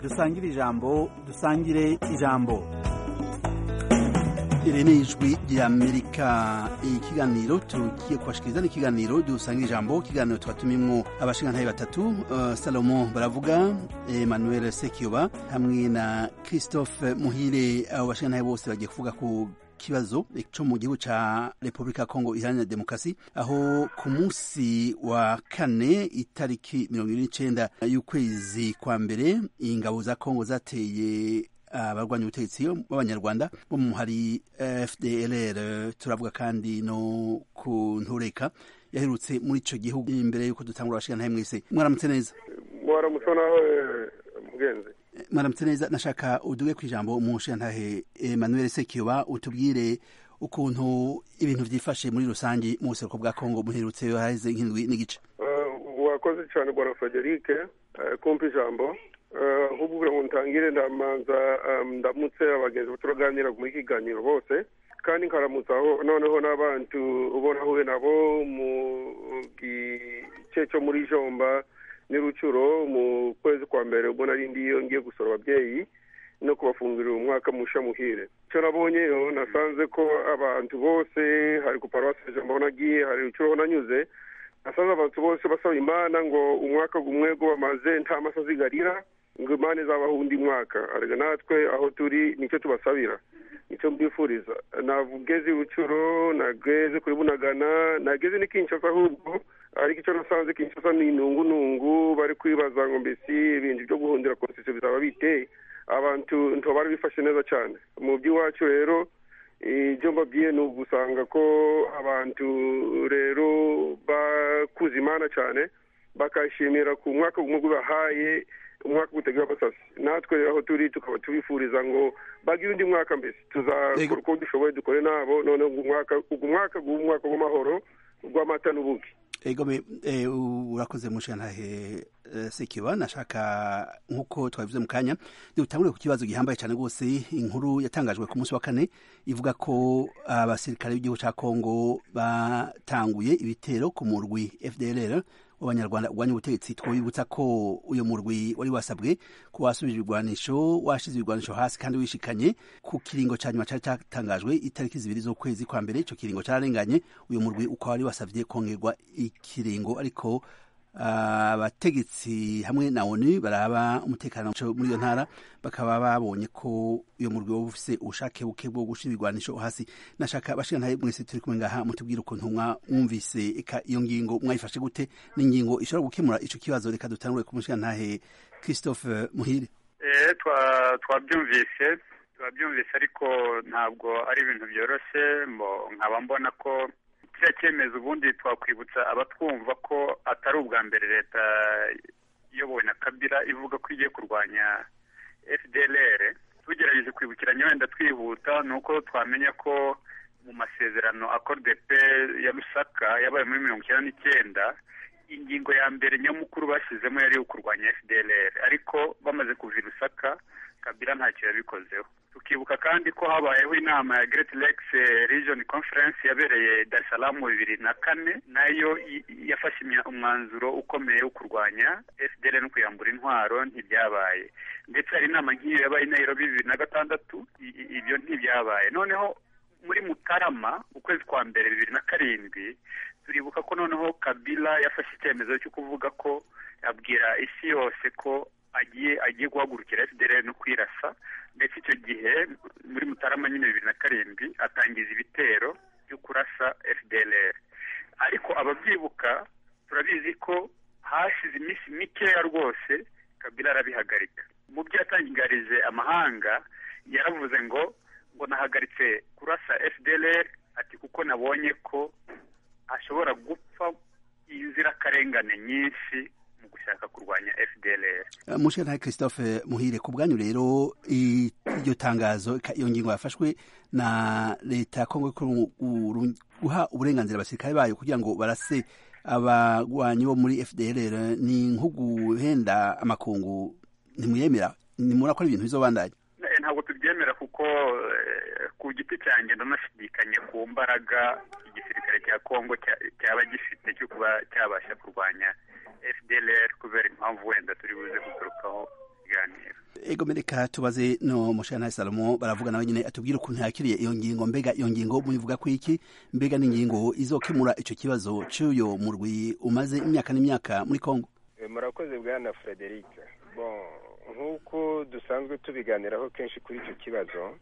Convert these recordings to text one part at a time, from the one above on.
dusangire ijambo dusangire ijambo iri ni ijwi rya amerika ikiganiro tugiye kubashikiriza ni ikiganiro dusangire ijambo ikiganiro twatumimwo abashingantahe batatu uh, salomo baravuga emmanuel sekiyoba hamwe na christophe muhire abo bashingantahe bose bagiye kuvuga ku kibazo cyo mu gihugu cya repubulika ya kongo iharanira demokarasi aho ku munsi wa kane itariki mirongo ine n'icyenda y'ukwezi kwa mbere ingabo za kongo zateye abarwanya ubutegetsi b'abanyarwanda bo mu hari fdrr turavuga kandi no ku ntureka yaherutse muri icyo gihugu imbere y'uko dutangura abashingana mwese mwaramutse neza mwaramutse naho mugenzi mwaramutse neza nashaka uduge ku ijambo umushingantahe emmanuel sekiyoba utubwire ukuntu ibintu byifashe muri rusange mu buseruko bwa kongo muherutse haheze nk'indwi n'igice wakoze cyane bwana frederique kumva ijambo ahubwo ubu ntangire ndamanza ndamutse abagenzi turaganira mu kiganiro bose kandi nkaramutsaho noneho n'abantu ubona ahuye nabo mu gice cyo muri jomba n'irucuro mu kwezi kwa mbere ubwo nari ndiyo ngiye gusura ababyeyi no kubafungurira umwaka musha muhire icyo nabonyeyo nasanze ko abantu bose hari ku paruwasi jambo nagiye hari rucuro nanyuze nasanze abantu bose basaba imana ngo umwaka gumwe go bamaze nta masazi garira ngo imana izabaho undi mwaka arega natwe aho turi nicyo tubasabira nicyo mbifuriza nageze rucuro nageze kuri bunagana nageze n'ikinshasa ahubwo ariko icyo nasanze kinshasa ni intungunungu bari kwibaza ngo mbese ibintu byo guhundira konsesiyo bizaba biteye abantu ntibari bifashe neza cyane mu by'iwacu rero ibyo mbabwiye ni ugusanga ko abantu rero bakuze imana cyane bakayishimira ku mwaka umwe bahaye umwaka utegura basasi natwe rero aho turi tukaba tubifuriza ngo bagire undi mwaka mbese tuzakora uko dushoboye dukore nabo noneho ugu mwaka umwaka w'amahoro rw'amata n'ubuki ego urakoze mushantahe sekiba nashaka nk'uko twabivuze mu kanya dutangure ku kibazo gihambaye cyane rwose inkuru yatangajwe ku munsi wa kane ivuga ko abasirikare b'igihugu cya kongo batanguye ibitero ku murwi fdrr w'abanyarwanda urwanya ubutegetsi twibutsa ko uyu murwi wari wasabwe ko wasubiza ibirwanisho washize ibirwanisho hasi kandi wishikanye ku kiringo cya nyuma cyari cyatangajwe itariki zibiri z'ukwezi kwa mbere icyo kiringo cyararenganye uyu murwi ukaba wari wasabye kongerwa ikiringo ariko abategetsi hamwe na oni baraba umutekano muri iyo ntara bakaba babonye ko uyu murwi waba ufite ubushake buke bwo gushyira ibigwanisho hasi nashaka abashingantahe mwese turi kumwe ngaha mutubwire ukuntu mwumvise eka iyo ngingo mwayifashe gute n'ingingo ishobora gukemura icyo kibazo reka dutangure ku mushingantahe christophe muhire twabyumvise twabyumvise ariko ntabwo ari ibintu byoroshye nkaba mbona ko kiriya cyemezo ubundi twakwibutsa abatwumva ko atari ubwa mbere leta iyobowe na kabira ivuga ko igiye kurwanya fdlr tugerageje kwibukiranya wenda twihuta ni uko twamenya ko mu masezerano akodepe ya rusaka yabaye muri mirongo icyenda n'icyenda ingingo ya mbere nyamukuru bashyizemo yari iyo kurwanya fdlr ariko bamaze kuva i rusaka kabira ntacyo yabikozeho tukibuka kandi ko habayeho inama ya Great Lakes Region Conference yabereye Dar es Salaam bibiri na kane nayo yafashe umwanzuro ukomeye wo kurwanya FDL no kuyambura intwaro ntibyabaye ndetse hari inama nk'iyo yabaye Nairobi bibiri na gatandatu ibyo ntibyabaye noneho muri Mutarama ukwezi kwa mbere bibiri na karindwi turibuka ko noneho Kabila yafashe icyemezo cyo kuvuga ko abwira isi yose ko agiye agiye guhagurukira FDLR no kwirasa ndetse icyo gihe muri Mutarama nyine bibiri na karindwi atangiza ibitero byo kurasa FDLR ariko ababyibuka turabizi ko hashize iminsi mikeya rwose Kabila arabihagarika mu byo yatangarije amahanga yaravuze ngo ngo nahagaritse kurasa FDLR ati kuko nabonye ko ashobora gupfa inzirakarengane nyinshi mu gushaka kurwanya fdlr mushinga christophe muhire ku bwanyu rero iryo tangazo iyo ngingo yafashwe na leta ya kongo guha uburenganzira abasirikare bayo kugira ngo barase abarwanyi bo muri fdlr ni nk'ugu henda amakungu ntimuyemera ntimubona ko ari ibintu bizobandanya ntabwo tubyemera kuko ku giti cyanjye ndanashidikanye ku mbaraga igisirikare cya kongo cyaba gifite cyo kuba cyabasha kurwanya fdlr kubera impamvu wenda turi buze guturukaho kiganiro ego mereka tubaze no mushana Salomo baravugana wenyine atubwira ukuntu yakiriye iyo ngingo mbega iyo ngingo muyivuga ko iki mbega n'ingingo izokemura icyo kibazo cy'uyo murwi umaze imyaka n'imyaka muri Kongo murakoze bwana Frederic bon nk'uko dusanzwe tubiganiraho kenshi kuri icyo kibazo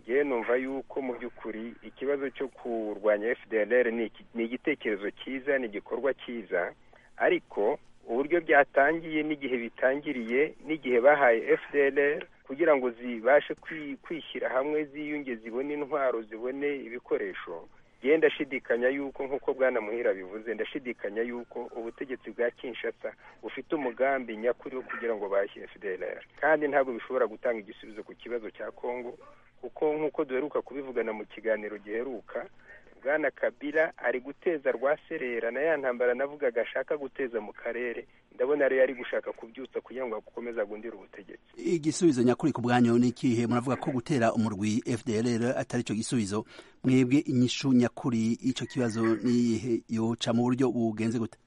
ngewe numva yuko mu by'ukuri ikibazo cyo kurwanya FDLR ni igitekerezo cyiza ni igikorwa cyiza ariko uburyo byatangiye n'igihe bitangiriye n'igihe bahaye FDLR kugira ngo zibashe kwishyira hamwe ziyunge zibone intwaro zibone ibikoresho ngewe ndashidikanya yuko nk'uko bwana muhira bivuze ndashidikanya yuko ubutegetsi bwa kinshasa bufite umugambi nyakuri wo kugira ngo bahashye FDLR kandi ntabwo bishobora gutanga igisubizo ku kibazo cya kongo kuko nk'uko duheruka kubivugana mu kiganiro giheruka bwana kabila ari guteza rwaserera na ya ntambara navugaga ashaka guteza mu karere ndabona rero yari gushaka kubyutsa kugira ngo akomeze agundire ubutegetsi igisubizo nyakuri ku bwanyu ni ikihe muravuga ko gutera umurwi fdr atari cyo gisubizo mwebwe inyishu nyakuri y'icyo kibazo n'iyihe yoca mu buryo bugenze gute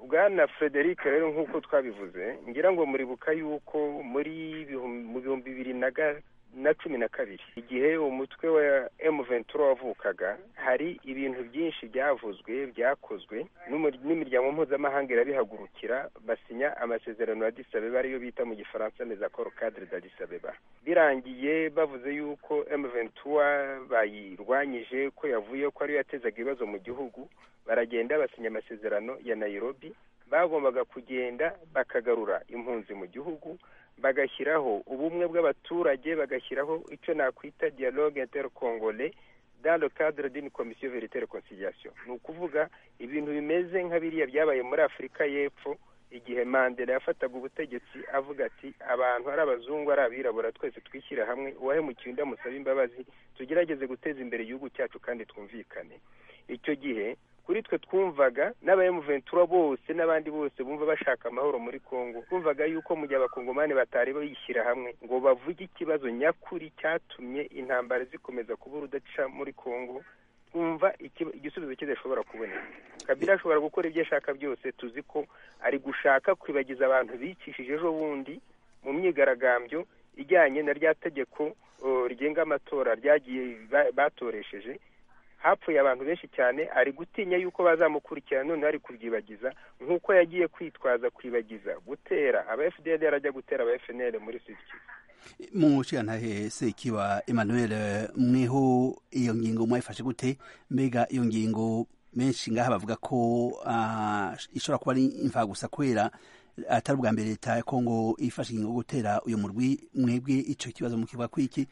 bwana frederic rero nk'uko twabivuze ngira ngo muribuka yuko muri mu bihumbi bibiri na na cumi na kabiri igihe umutwe wa emu ventura wavukaga hari ibintu byinshi byavuzwe byakozwe n'imiryango mpuzamahanga irabihagurukira basinya amasezerano ya disabeba ariyo bita mu gifaransa mezakoro kadire da disabeba birangiye bavuze yuko emu ventura bayirwanyije ko yavuye ko ariyo yatezaga ibibazo mu gihugu baragenda basinya amasezerano ya nayirobi bagombaga kugenda bakagarura impunzi mu gihugu bagashyiraho ubumwe bw'abaturage bagashyiraho icyo nakwita dialogue intercongole dans le cadre d'une commission vérité reconciliation ni ukuvuga ibintu bimeze nka biriya byabaye muri afurika y'epfo igihe mandela yafataga ubutegetsi avuga ati abantu ari abazungu ari abirabura twese twishyira hamwe uwahemukiye undi amusaba imbabazi tugerageze guteza imbere igihugu cyacu kandi twumvikane icyo gihe kuri twe twumvaga n'abayemuventura bose n'abandi bose bumva bashaka amahoro muri kongo twumvaga yuko mu gihe abakongomani batari bishyira hamwe ngo bavuge ikibazo nyakuri cyatumye intambara zikomeza kuba urudaca muri kongo twumva igisubizo kidashobora kuboneka kabila ashobora gukora ibyo ashaka byose tuzi ko ari gushaka kwibagiza abantu bicishije ejo bundi mu myigaragambyo ijyanye na rya tegeko rigenga amatora ryagiye batoresheje hapfuye abantu benshi cyane ari gutinya yuko bazamukurikira none ari kubyibagiza nk'uko yagiye kwitwaza kwibagiza gutera aba fdr ajya gutera aba fnl muri sud kivu mu nshingantahe sekiba emmanuel mweho iyo ngingo mwayifashe gute mbega iyo ngingo benshi ngaha bavuga ko ishobora kuba ari imfagusa kubera atari ubwa mbere leta ya kongo ifashe ingingo gutera uyu murwi mwebwe icyo kibazo mukivuga ko iki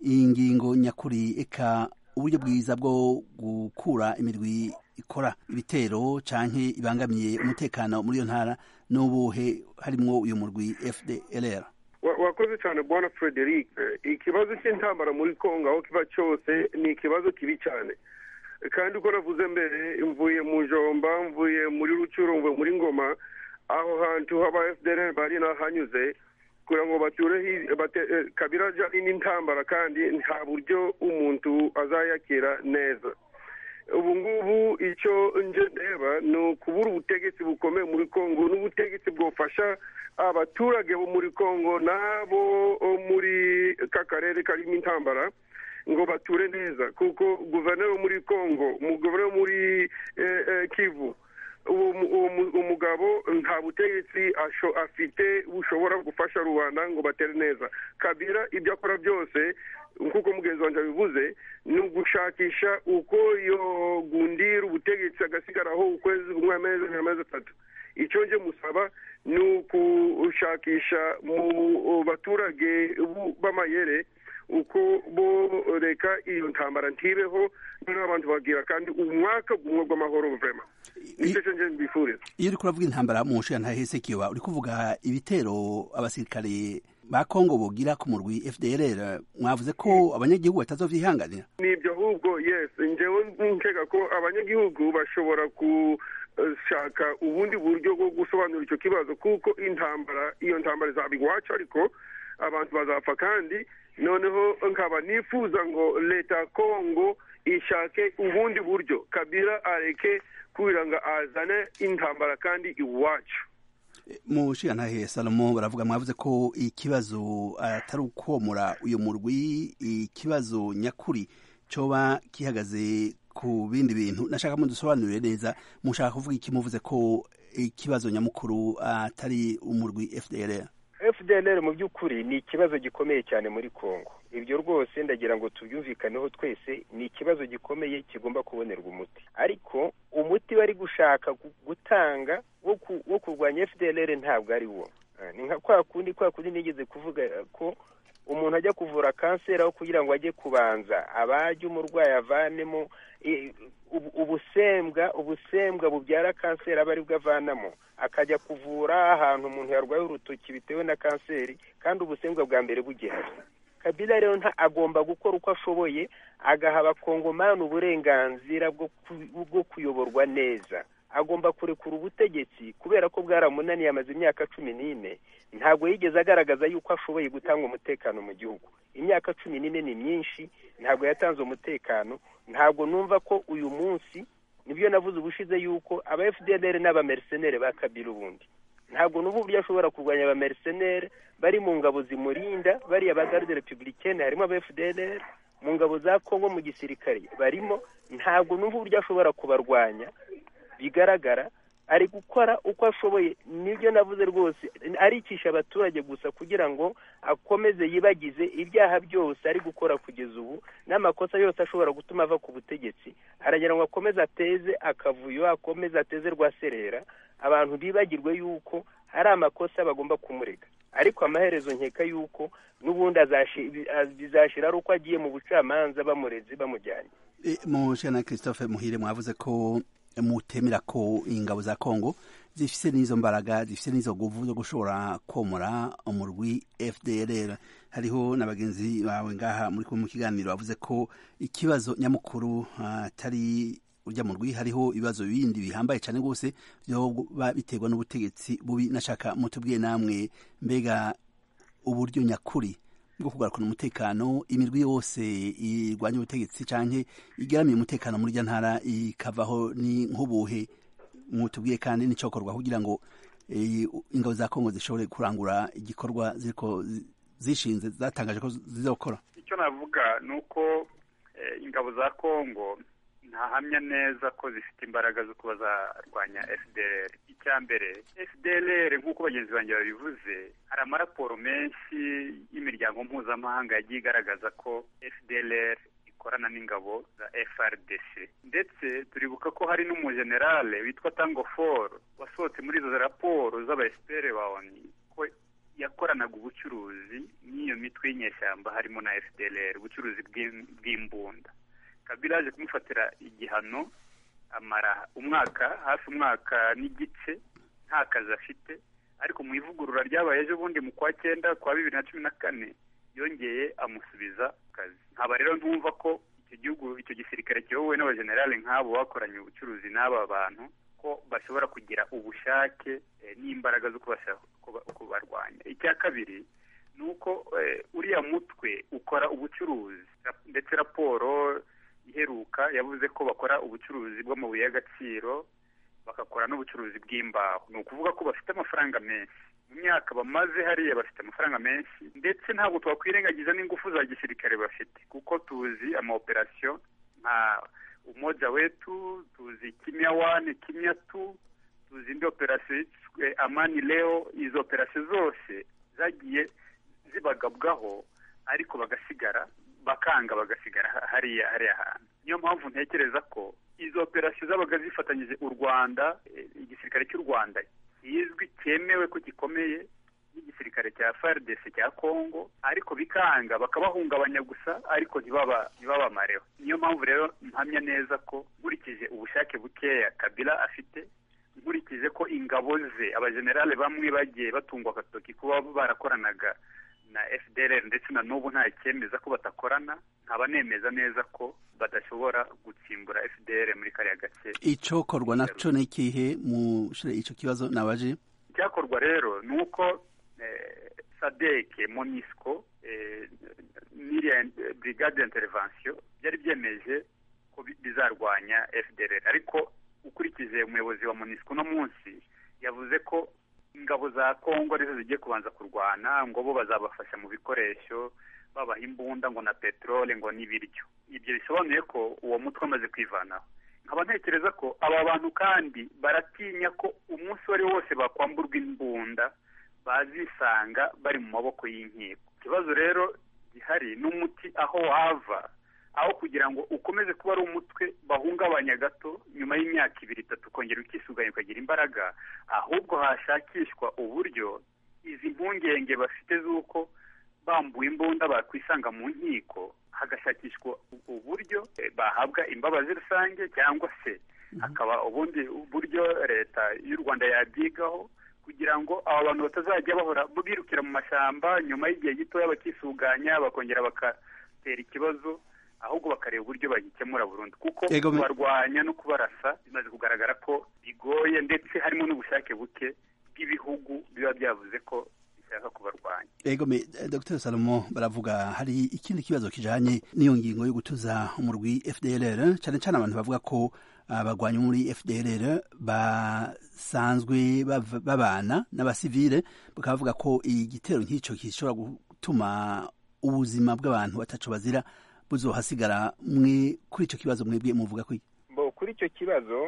iyi ngingo nyakuri eka uburyo bwiza bwo gukura imirwi ikora ibitero cyangwa ibangamiye umutekano muri iyo ntara n'ubuhe harimo uyu murwi fdlr wakoze cyane bwana frederic ikibazo cy'intambara muri kongo aho kiba cyose ni ikibazo kibi cyane kandi uko navuze mbere mvuye mu jomba mvuye muri rucurongo muri ngoma aho hantu haba fdlr bari nahanyuze kugira ngo bature kabira n'intambara kandi nta buryo umuntu azayakira neza ubu ngubu icyo nje ndeba ni ukubura ubutegetsi bukomeye muri kongo n'ubutegetsi bwofasha abaturage bo muri kongo n'abo muri ka karere karimo intambara ngo bature neza kuko guverineri wo muri kongo umugore muri kivu uwo mugabo nta butegetsi afite bushobora gufasha rubanda ngo batere neza kabira ibyo akora byose nk'uko mugenzi wanjye abivuze ni ugushakisha uko yogundira ubutegetsi agasigaraho ukwezi kumwe amezi atatu icyo nje musaba ni ugushakisha mu baturage b'amayere uko bo reka iyo ntambara ntibeho noneho abantu babwira kandi umwaka gumwe gw'amahoro vurema iyo uri kuravuga intambara mu nshuro ntahe sekiba uri kuvuga ibitero abasirikare ba kongo bogira ku murwi fdr mwavuze ko abanyagihugu batazovyihanganira ni ibyo ahubwo yes njewe nkeka ko abanyagihugu bashobora gushaka ubundi buryo bwo gusobanura icyo kibazo kuko intambara iyo ntambara izaba iwacu ariko abantu bazapfa kandi noneho nkaba nifuza ngo leta ya kongo ishake ubundi buryo kabila areke kugira ngo azane intambara kandi iwacu mu nshingantahe salomo baravuga mwavuze ko ikibazo atari ukomora uyu murwi ikibazo nyakuri cyoba gihagaze ku bindi bintu nashaka mudusobanurire neza mushaka kuvuga iki muvuze ko ikibazo nyamukuru atari umurwi fdr fdr mu by'ukuri ni ikibazo gikomeye cyane muri congo ibyo rwose ndagira ngo tubyumvikaneho twese ni ikibazo gikomeye kigomba kubonerwa umuti ariko umuti bari gushaka gutanga wo kurwanya fdr ntabwo ari wo ni nka kwa kundi kwa kundi nigeze kuvuga ko umuntu ajya kuvura kanseri aho kugira ngo ajye kubanza abajye umurwayi avanemo ubusembwa ubusembwa bubyara kanseri aba aribwo avanamo akajya kuvura ahantu umuntu yarwaye urutoki bitewe na kanseri kandi ubusembwa bwa mbere bugihari kabila rero agomba gukora uko ashoboye agaha abakongomani uburenganzira bwo kuyoborwa neza agomba kurekura ubutegetsi kubera ko bwaramunaniye amaze imyaka cumi n'ine ntabwo yigeze agaragaza yuko ashoboye gutanga umutekano mu gihugu imyaka cumi n'ine ni myinshi ntabwo yatanze umutekano ntabwo numva ko uyu munsi nibyo navuze ubushize yuko aba fdr n'abameriseneri ba kabiri ubundi ntabwo n'ubu buryo ashobora kurwanya abameriseneri bari mu ngabo zimurinda bariya ba garde republicaine harimo aba fdr mu ngabo za congo mu gisirikare barimo ntabwo n'ubu buryo ashobora kubarwanya bigaragara ari gukora uko ashoboye nibyo navuze rwose aricisha abaturage gusa kugira ngo akomeze yibagize ibyaha byose ari gukora kugeza ubu n'amakosa yose ashobora gutuma ava ku butegetsi aragira ngo akomeze ateze akavuyo akomeze ateze rwaserera abantu bibagirwe yuko hari amakosa bagomba kumurega ariko amaherezo nkeka yuko n'ubundi bizashira ari uko agiye mu bucamanza bamureze bamujyanye mushana christophe muhire mwavuze ko mutemera ko ingabo za kongo zifise n'izo mbaraga zifise n'izo nguvu zo gushobora komora umurwi fdr hariho na bagenzi bawe ngaha muri mu kiganiro bavuze ko ikibazo nyamukuru atari urya murwi hariho ibibazo bindi bihambaye cyane rwose byoba biterwa n'ubutegetsi bubi nashaka mutubwiye namwe mbega uburyo nyakuri bwo kugarukana umutekano imirwi yose irwanya ubutegetsi cyangwa igaramiye umutekano muri irya ntara ikavaho ni nk'ubuhe mwutubwiye kandi n'icyokorwa kugira ngo ingabo za kongo zishobore kurangura igikorwa zishinze zatangaje ko zizokora icyo navuga ni uko ingabo za kongo ntahamya neza ko zifite imbaraga zo kuba zarwanya fdr icya mbere fdr nk'uko bagenzi banjye babivuze hari amaraporo menshi y'imiryango mpuzamahanga yagiye igaragaza ko fdr ikorana n'ingabo za frdc ndetse turibuka ko hari n'umujenerale witwa tango for wasohotse muri izo raporo z'aba fpr bawoni ko yakoranaga ubucuruzi n'iyo mitwe y'inyeshyamba harimo na fdr ubucuruzi bw'imbunda kabila yaje kumufatira igihano amara umwaka hafi umwaka n'igice nta kazi afite ariko mu ivugurura ryabaye ejo bundi mu kwa cyenda kwa bibiri na cumi na kane yongeye amusubiza kazi nkaba rero ntumva ko icyo gihugu icyo gisirikare kiyobowe n'abajenerali nk'abo bakoranye ubucuruzi n'aba bantu ko bashobora kugira ubushake n'imbaraga zo kubarwanya icya kabiri ni uko uriya mutwe ukora ubucuruzi ndetse raporo iheruka yavuze ko bakora ubucuruzi bw'amabuye y'agaciro bagakora n'ubucuruzi bw'imbaho ni ukuvuga ko bafite amafaranga menshi mu myaka bamaze hariya bafite amafaranga menshi ndetse ntabwo twakwirengagiza n'ingufu za gisirikare bafite kuko tuzi amaoperasiyo nka umoja wetu tuzi kimya wani kimya tu tuzi indi operasiyo yiswe amani leo izo operasiyo zose zagiye zibagabwaho ariko bagasigara bakanga bagasigara hariya hariya hantu niyo mpamvu ntekereza ko izo operasiyo zabaga zifatanyije u rwanda igisirikare cy'u rwanda kizwi cyemewe ko gikomeye n'igisirikare cya frdc cya congo ariko bikanga bakabahungabanya gusa ariko ntibabamareho niyo mpamvu rero mpamya neza ko nkurikije ubushake bukeya kabila afite nkurikije ko ingabo ze abajenerale bamwe bagiye batungwa agatoki kuba barakoranaga na fdr ndetse na n'ubu nta cyemeza ko batakorana nkaba nemeza neza ko badashobora gutsimbura fdr muri kariya gace icyokorwa nacyo ni ikihe mu icyo kibazo nabaje icyakorwa rero ni uko sadeke monisco n'iriya brigade intervention byari byemeje ko bizarwanya fdr ariko ukurikije umuyobozi wa monisco uno munsi yavuze ko ingabo za kongo arizo zigiye kubanza kurwana ngo bo bazabafasha mu bikoresho babaha imbunda ngo na peteroli ngo n'ibiryo ibyo bisobanuye ko uwo mutwe amaze kwivanaho nkaba ntekereza ko aba bantu kandi baratinya ko umunsi uwo ari wo wose bakwamburwa imbunda bazisanga bari mu maboko y'inkiko ikibazo rero gihari n'umuti aho wava aho kugira ngo ukomeze kuba ari umutwe bahungabanya gato nyuma y'imyaka ibiri itatu ukongera ukisuganya ukagira imbaraga ahubwo hashakishwa uburyo izi mpungenge bafite z'uko bambuwe imbunda bakwisanga mu nkiko hagashakishwa uburyo bahabwa imbabazi rusange cyangwa se hakaba ubundi buryo leta y'u rwanda yabyigaho kugira ngo aba bantu batazajya bahora birukira mu mashyamba nyuma y'igihe gitoya bakisuganya bakongera bagatera ikibazo ahubwo bakareba uburyo bagikemura burundu kuko kubarwanya no kubarasa bimaze kugaragara ko bigoye ndetse harimo n'ubushake buke bw'ibihugu biba byavuze ko bishaka kubarwanya ego me dr salomo baravuga hari ikindi kibazo kijanye n'iyo ngingo yo gutuza umurwi fdlr cyane cyane abantu bavuga ko abagwanyi muri fdlr basanzwe babana n'abasivile bakaba bavuga ko igitero nk'icyo gishobora gutuma ubuzima bw'abantu batacu bazira buzohasigara mwe kuri icyo kibazo mwebwe muvuga ko bo kuri icyo kibazo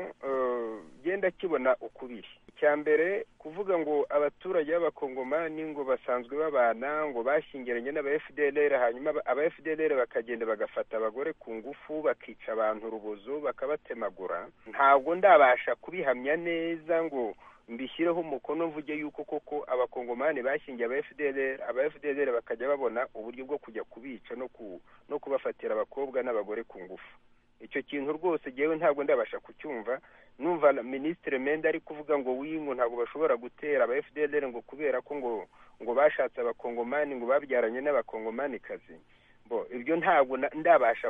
genda kibona ukubiri icya mbere kuvuga ngo abaturage b'abakongomani ngo basanzwe babana ngo bashingiranye n'aba fdlr hanyuma aba fdlr bakagenda bagafata abagore ku ngufu bakica abantu urubozo bakabatemagura ntabwo ndabasha kubihamya neza ngo mbishyireho umukono mvuge yuko koko abakongomani bashingiye aba fdlr aba fdlr bakajya babona uburyo bwo kujya kubica no ku no kubafatira abakobwa n'abagore ku ngufu icyo kintu rwose ngewe ntabwo ndabasha kucyumva numva minisitiri menda ari kuvuga ngo wingu ntabwo bashobora gutera aba fdlr ngo kubera ko ngo ngo bashatse abakongomani ngo babyaranye n'abakongomanikazi bo ibyo ntabwo ndabasha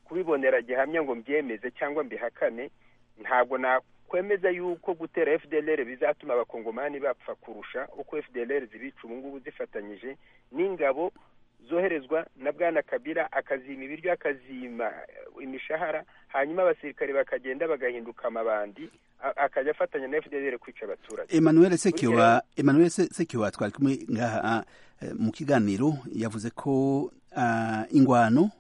kubibonera gihamya ngo mbyemeze cyangwa mbihakane ntabwo na kwemeza yuko gutera fdlr bizatuma abakongomani bapfa kurusha uko fdlr zibica ubu ngubu zifatanyije n'ingabo zoherezwa na bwana kabira akazima ibiryo akazima imishahara hanyuma abasirikare bakagenda bagahinduka amabandi akajya afatanya na fdlr kwica abaturage emmanuel sekiwa emmanuel sekiwa twari kumwe ngaha mu kiganiro yavuze ko ingwano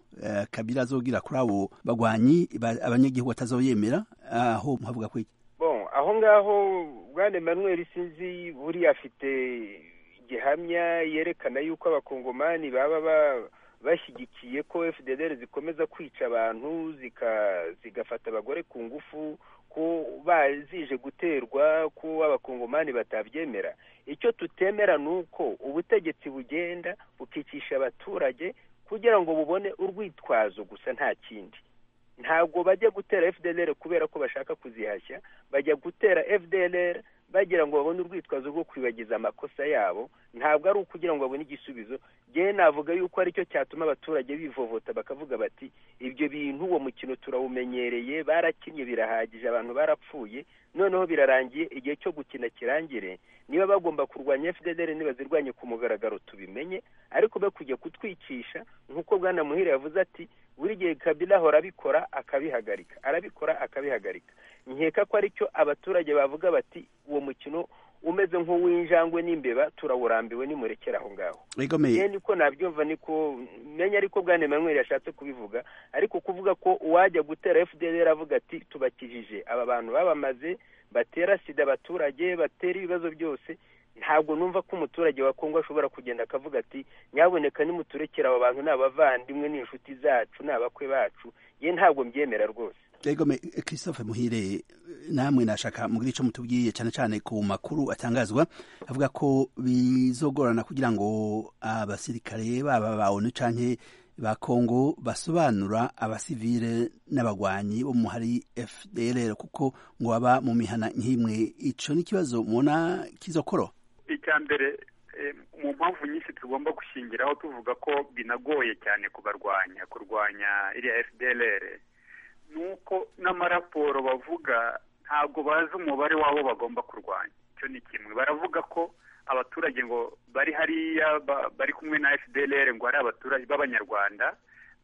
kabira azogira kuri abo bagwanyi abanyagihugu batazoyemera aho muhavuga ko bon aho ngaho bwana emmanuel sinzi buriya afite gihamya yerekana yuko abakongomani baba bashyigikiye ko fdr zikomeza kwica abantu zigafata abagore ku ngufu ko bazije guterwa ko abakongomani batabyemera icyo tutemera ni uko ubutegetsi bugenda bukicisha abaturage kugira ngo bubone urwitwazo gusa nta kindi ntabwo bajya gutera fdlr kubera ko bashaka kuzihashya bajya gutera fdlr bagira ngo babone urwitwazo rwo kwibagiza amakosa yabo ntabwo ari ukugira ngo babone igisubizo ngewe navuga yuko aricyo cyatuma abaturage bivovota bakavuga bati ibyo bintu uwo mukino turawumenyereye barakinnye birahagije abantu barapfuye noneho birarangiye igihe cyo gukina kirangire niba bagomba kurwanya fdr ntibazirwanye ku mugaragaro tubimenye ariko bakujya kutwicisha nk'uko bwana muhire yavuze ati buri gihe kabila ahora abikora akabihagarika arabikora akabihagarika nkeka ko aricyo abaturage bavuga bati uwo mukino umeze nk'uw'injangwe n'imbeba turawurambiwe nimurekera aho ngaho niko nabyumva niko menya ariko bwana emmanuel yashatse kubivuga ariko kuvuga ko uwajya gutera fdr avuga ati tubakijije aba bantu babamaze batera sida abaturage batera ibibazo byose ntabwo numva ko umuturage wa kongo ashobora kugenda akavuga ati nyaboneka nimuturekera aba bantu ni abavandimwe ni inshuti zacu ni abakwe bacu ye ntabwo mbyemera rwose egome christophe muhire namwe nashaka mugire icyo mutubwiye cyane cyane ku makuru atangazwa avuga ko bizogorana kugira ngo abasirikare baba ba onu canke ba kongo basobanura abasivile n'abagwanyi bo muhari fdlr kuko ngo baba mu mihana nk'imwe ico n'ikibazo mubona kizokoro icya mbere mu mpamvu nyinshi tugomba gushingiraho tuvuga ko binagoye cyane kubarwanya kurwanya iriya fdlr ni uko n'amaraporo bavuga ntabwo bazi umubare wabo bagomba kurwanya icyo ni kimwe baravuga ko abaturage ngo bari hariya bari kumwe na fdlr ngo ari abaturage b'abanyarwanda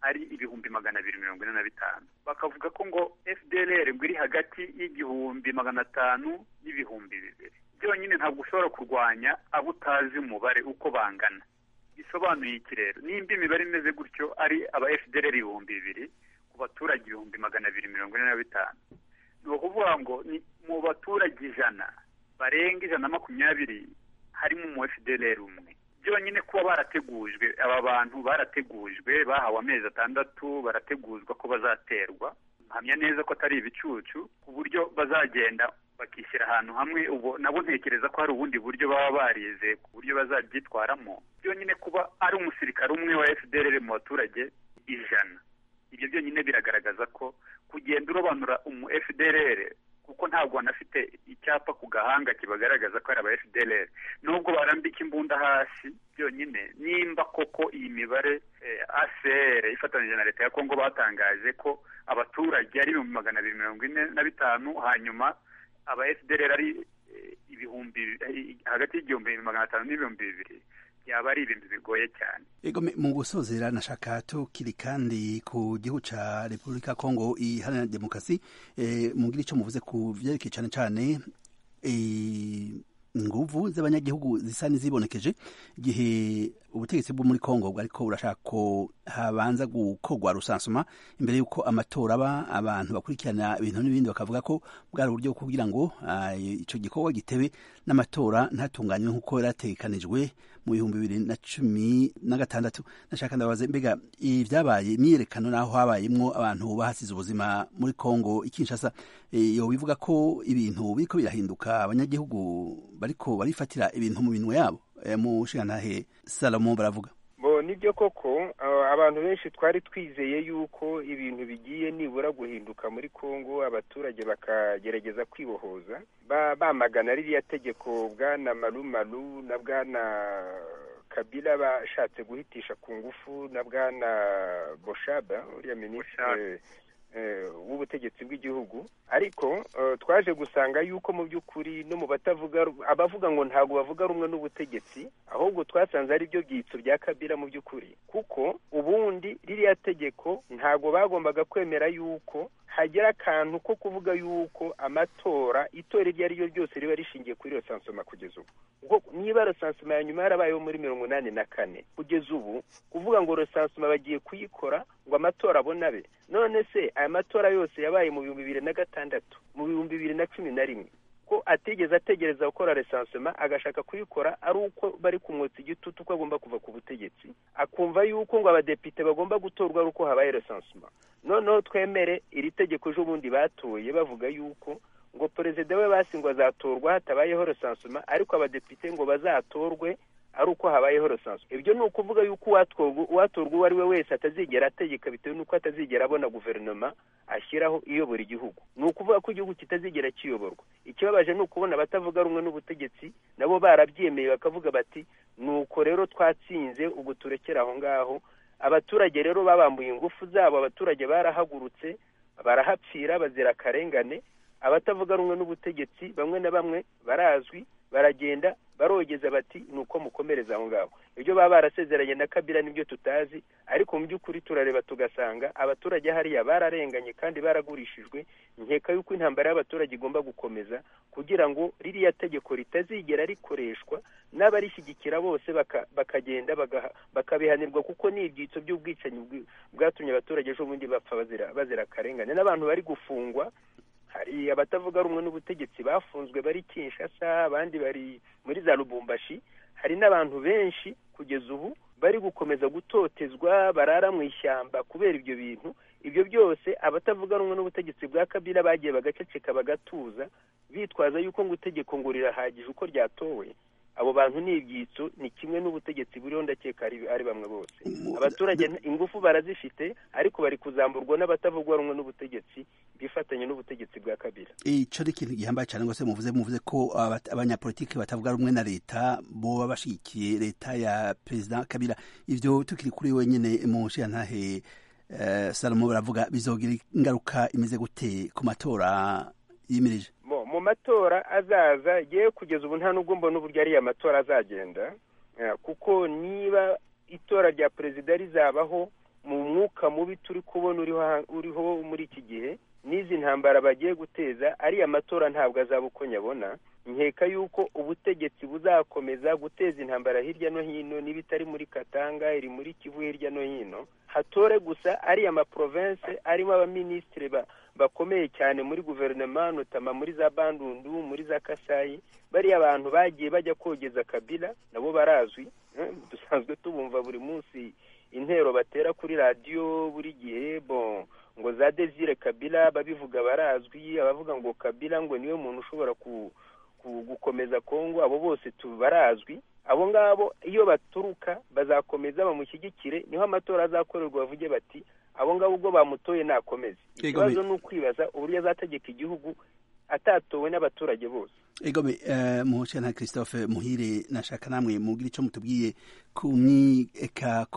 ari ibihumbi magana abiri mirongo ine na bitanu bakavuga ko ngo fdlr ngo iri hagati y'igihumbi magana atanu n'ibihumbi bibiri byonyine ntabwo ushobora kurwanya abo utazi umubare uko bangana bisobanuye iki rero nimba imibare imeze gutyo ari aba fdr ibihumbi bibiri ku baturage ibihumbi magana abiri mirongo ine na bitanu ni ukuvuga ngo ni mu baturage ijana barenga ijana na makumyabiri harimo umu fdr umwe byonyine kuba barategujwe aba bantu barategujwe bahawe amezi atandatu barateguzwa ko bazaterwa mpamya neza ko atari ibicucu ku buryo bazagenda bakishyira ahantu hamwe ubu nabo ntekereza ko hari ubundi buryo baba barize ku buryo bazabyitwaramo byonyine kuba ari umusirikare umwe wa fdr mu baturage ijana ibyo byonyine biragaragaza ko kugenda urobanura umu fdr kuko ntabwo banafite icyapa ku gahanga kibagaragaza ko ari aba fdr nubwo barambika imbunda hasi byonyine nimba koko iyi mibare acr ifatanyije na leta ya kongo batangaje ko abaturage ari ibihumbi magana abiri mirongo ine na bitanu hanyuma aba fdr ari ibihumbi hagati y'igihumbi magana atanu n'ibihumbi bibiri byaba ari ibintu bigoye cyane ego mu gusozera nashaka tukiri kandi ku gihugu cya repubulika kongo iharanira demokarasi mugira icyo muvuze ku byerekeye cyane cyane inguvu z'abanyagihugu zisa n'izibonekeje igihe ubutegetsi bwo muri kongo ariko burashaka ko habanza gukorwa rusansuma imbere y'uko amatora aba abantu bakurikirana ibintu n'ibindi bakavuga ko bwari uburyo kugira ngo icyo gikorwa gitebe n'amatora ntatunganywe nk'uko yaratekanijwe mu bihumbi bibiri na cumi na gatandatu nashaka ndabaze mbega ibyabaye imyiyerekano n'aho habayemo abantu bahasize ubuzima muri kongo ikinshasa iyo bivuga ko ibintu biriko birahinduka abanyagihugu bariko barifatira ibintu mu minwe yabo mu nshingantahe salomo baravuga bo nibyo koko abantu benshi twari twizeye yuko ibintu bigiye nibura guhinduka muri congo abaturage bakagerageza kwibohoza bamagana ririya tegeko bwana marumaru na bwana kabila bashatse guhitisha ku ngufu na bwana boshaba uriya minisitiri w'ubutegetsi bw'igihugu ariko twaje gusanga yuko mu by'ukuri no mu batavuga abavuga ngo ntabwo bavuga rumwe n'ubutegetsi ahubwo twasanze ari byo byitso bya kabira mu by'ukuri kuko ubundi ririya tegeko ntabwo bagombaga kwemera yuko hagera akantu ko kuvuga yuko amatora itora iryo ari ryo ryose riba rishingiye kuri iyo sansoma kugeza ubu niba rosansoma ya nyuma yarabayeho muri mirongo inani na kane kugeza ubu kuvuga ngo rosansoma bagiye kuyikora ngo amatora abonabe none se aya matora yose yabaye mu bihumbi bibiri na gatandatu mu bihumbi bibiri na cumi na rimwe ko atigeze ategereza gukora resansoma agashaka kuyikora ari uko bari kumwotsa igitutu ko agomba kuva ku butegetsi akumva yuko ngo abadepite bagomba gutorwa ari uko habaye resansoma noneho twemere iri tegeko ejobundi batoye bavuga yuko ngo perezida we basingwa azatorwa hatabayeho resansoma ariko abadepite ngo bazatorwe ari uko habayeho resanso ibyo ni ukuvuga yuko uwatorwa uwo ari we wese atazigera ategeka bitewe n'uko atazigera abona guverinoma ashyiraho iyobora igihugu ni ukuvuga ko igihugu kitazigera kiyoborwa ikibabaje ni ukubona abatavuga rumwe n'ubutegetsi nabo barabyemeye bakavuga bati ni uko rero twatsinze ubu turekera aho ngaho abaturage rero babambuye ingufu zabo abaturage barahagurutse barahapfira bazira akarengane abatavuga rumwe n'ubutegetsi bamwe na bamwe barazwi baragenda barogeza bati ni uko mukomereza aho ngaho ibyo baba barasezeranye na kabira nibyo tutazi ariko mu by'ukuri turareba tugasanga abaturage hariya bararenganye kandi baragurishijwe nkeka yuko intambara y'abaturage igomba gukomeza kugira ngo ririya tegeko ritazigera rikoreshwa n'abarishyigikira bose bakagenda bakabihanirwa kuko ni ibyitso by'ubwicanyi bwatumye abaturage ejo bundi bapfa bazira akarengane n'abantu bari gufungwa hari abatavuga rumwe n'ubutegetsi bafunzwe bari kinshasa abandi bari muri za rubumbashi hari n'abantu benshi kugeza ubu bari gukomeza gutotezwa barara mu ishyamba kubera ibyo bintu ibyo byose abatavuga rumwe n'ubutegetsi bwa kabira bagiye bagaceceka bagatuza bitwaza yuko ngo itegeko ngo rirahagije uko ryatowe abo bantu ni ibyitso ni kimwe n'ubutegetsi buriho ndakeka ari bamwe bose abaturage ingufu barazifite ariko bari kuzamburwa n'abatavugwa rumwe n'ubutegetsi bifatanya n'ubutegetsi bwa kabira icyo ni ikintu gihambaye cyane ngo se muvuze muvuze ko abanyapolitiki batavuga rumwe na leta bo bashyigikiye leta ya perezida kabira ibyo tukiri kuri wenyine mu nshingantahe salomo baravuga bizogira ingaruka imeze gute ku matora yimirije mu matora azaza yewe kugeza ubu nta nubwo mbona uburyo ariya matora azagenda kuko niba itora rya perezida rizabaho mu mwuka mubi turi kubona uriho muri iki gihe n'izi ntambara bagiye guteza ariya matora ntabwo azaba uko nyabona nkeka yuko ubutegetsi buzakomeza guteza intambara hirya no hino niba itari muri katanga iri muri kivu hirya no hino hatore gusa ariya maporovense arimo abaminisitiri bakomeye cyane muri guverinoma notama muri za bandundu muri za kasayi bariya bantu bagiye bajya kogeza kabila nabo barazwi dusanzwe tubumva buri munsi intero batera kuri radiyo buri gihe bon ngo za desire kabila babivuga barazwi abavuga ngo kabila ngo niwe muntu ushobora gukomeza kongo abo bose barazwi abo ngabo iyo baturuka bazakomeza bamushyigikire niho amatora azakorerwa bavuge bati abo ngabo ubwo bamutoye nakomeze ikibazo ni ukwibaza uburyo azategeka igihugu atatowe n'abaturage bose egome muhushya na christophe muhire nashaka namwe mubwira icyo mutubwiye ku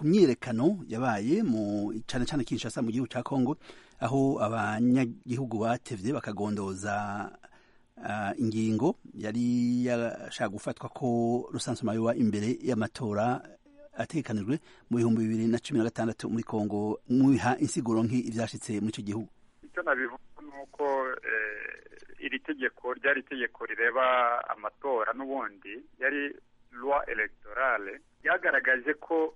myiyerekano yabaye mu cyane cyane kinshasa mu gihugu cya kongo aho abanyagihugu batevye bakagondoza ingingo yari yashaka gufatwa ko rusansoma yoba imbere y'amatora atekanijwe mu bihumbi bibiri na cumi na gatandatu muri kongo mwiha insiguro nk'ibyashyitse muri icyo gihugu icyo nabivuga ni uko iri tegeko ryari itegeko rireba amatora n'ubundi yari loi electorale ryagaragaje ko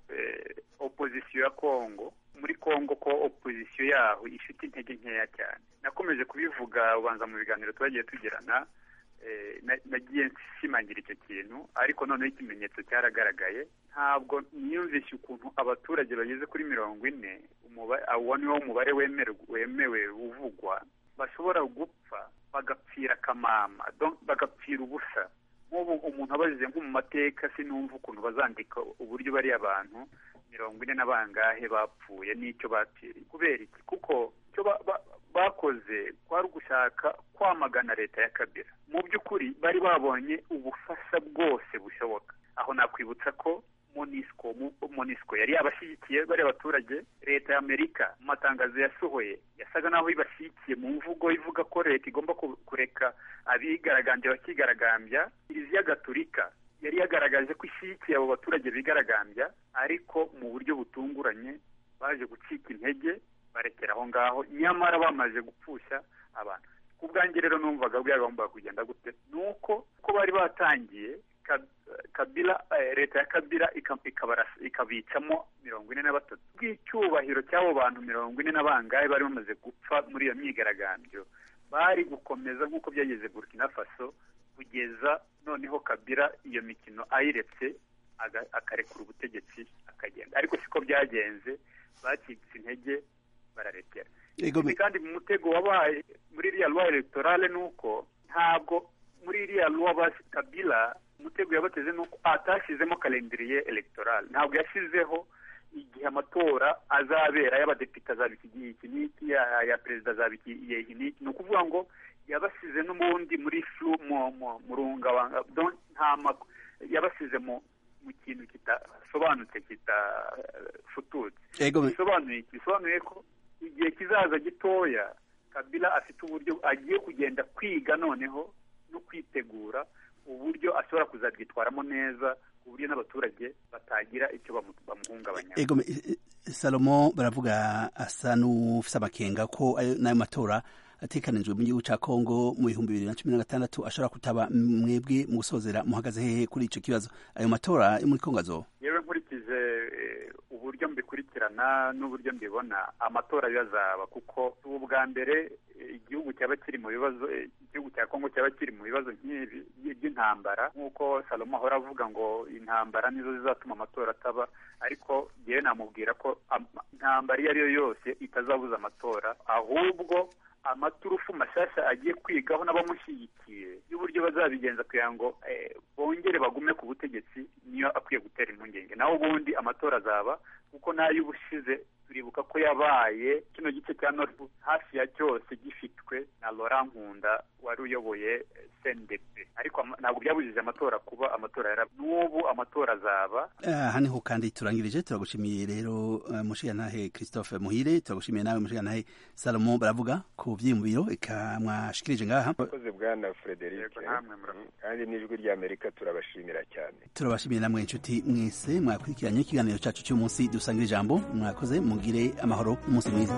opozisiyo ya kongo muri kongo ko opozisiyo yaho ifite intege nkeya cyane nakomeje kubivuga ubanza mu biganiro twagiye tugirana nagiye nshimangira icyo kintu ariko noneho ikimenyetso cyaragaragaye ntabwo niyumvishe ukuntu abaturage bageze kuri mirongo ine uwo niwo mubare wemewe uvugwa bashobora gupfa bagapfira akamama bagapfira ubusa nk'ubu umuntu abajije nko mu mateka sinumva ukuntu bazandika uburyo bariya abantu mirongo ine na bangahe bapfuye n'icyo bapfiriye kubera iki kuko icyo bakoze kwari ugushaka kwamagana leta ya kabira mu by'ukuri bari babonye ubufasha bwose bushoboka aho nakwibutsa ko monisco monisco yari yabashyigikiye bari abaturage leta ya amerika mu matangazo yasohoye yasaga n'aho ibashyigikiye mu mvugo ivuga ko leta igomba kureka abigaragambya bakigaragambya kiliziya gaturika yari yagaragaje ko ishyigikiye abo baturage bigaragambya ariko mu buryo butunguranye baje gucika intege barekera aho ngaho nyamara bamaze gupfusha abantu ku bwanjye rero numvaga bwagombaga kugenda gute ni uko ko bari batangiye kabila leta ya kabila ikabicamo mirongo ine na batatu bw'icyubahiro cy'abo bantu mirongo ine na bangahe bari bamaze gupfa muri iyo myigaragambyo bari gukomeza nk'uko byageze burkina faso kugeza noneho kabila iyo mikino ayiretse akarekura ubutegetsi akagenda ariko siko byagenze bacitse intege bararekera kandi mu mutego wabaye muri iriya loi electorale ni uko ntabwo muri iriya loi kabila umutego yabateze ni uko atashyizemo kalendiriye elegitoral ntabwo yashyizeho igihe amatora azabera ay'abadepite azaba iki gihe iki n'iki aya perezida azaba iki gihe iki n'iki ni ukuvuga ngo yabasize n'ubundi muri flu mu rungabanga yabasize mu mu kintu kitasobanutse kitafututse bisobanuye iki bisobanuye ko igihe kizaza gitoya kabila afite uburyo agiye kugenda kwiga noneho no kwitegura uburyo ashobora kuzabwitwaramo neza ku buryo n'abaturage batagira icyo bamuhungabanya salomo baravuga asa n'ufite amakenga ko n'ayo matora atekanijwe mu gihugu cya kongo mu bihumbi bibiri na cumi na gatandatu ashobora kutaba mwebwe mu gusozera muhagaze hehe kuri icyo kibazo ayo matora yo muri kongo azo yewe nkurikije uburyo mbikurikirana n'uburyo mbibona amatora yazaba kuko ubu bwa mbere igihugu cyaba kiri mu bibazo igihugu cya kongo cyaba kiri mu bibazo nk'ibi by'intambara nk'uko salomo ahora avuga ngo intambara nizo zizatuma amatora ataba ariko yewe namubwira ko intambara iyo ari yo yose itazabuza amatora ahubwo amaturufu mashyashya agiye kwigaho n'abamushyigikiye y'uburyo bazabigenza kugira ngo bongere bagume ku butegetsi niyo akwiye gutera impungenge naho ubundi amatora azaba kuko n'ay'ubushize turibuka ko yabaye kino gice cya noru hafi ya cyose gifitwe na Laurent nkunda wari uyoboye sendepe ariko ntabwo byabujije amatora kuba amatora yara n'ubu amatora azaba aha niho kandi turangirije turagushimiye rero mushigantahe christophe muhire turagushimiye nawe mushigantahe salomo baravuga ku byiyumviro eka mwashikirije ngaha mwakoze bwana frederic kandi n'ijwi ry'amerika turabashimira cyane turabashimiye namwe inshuti mwese mwakurikiranye ikiganiro cyacu cy'umunsi dusanga ijambo mwakoze mugire amahoro umunsi mwiza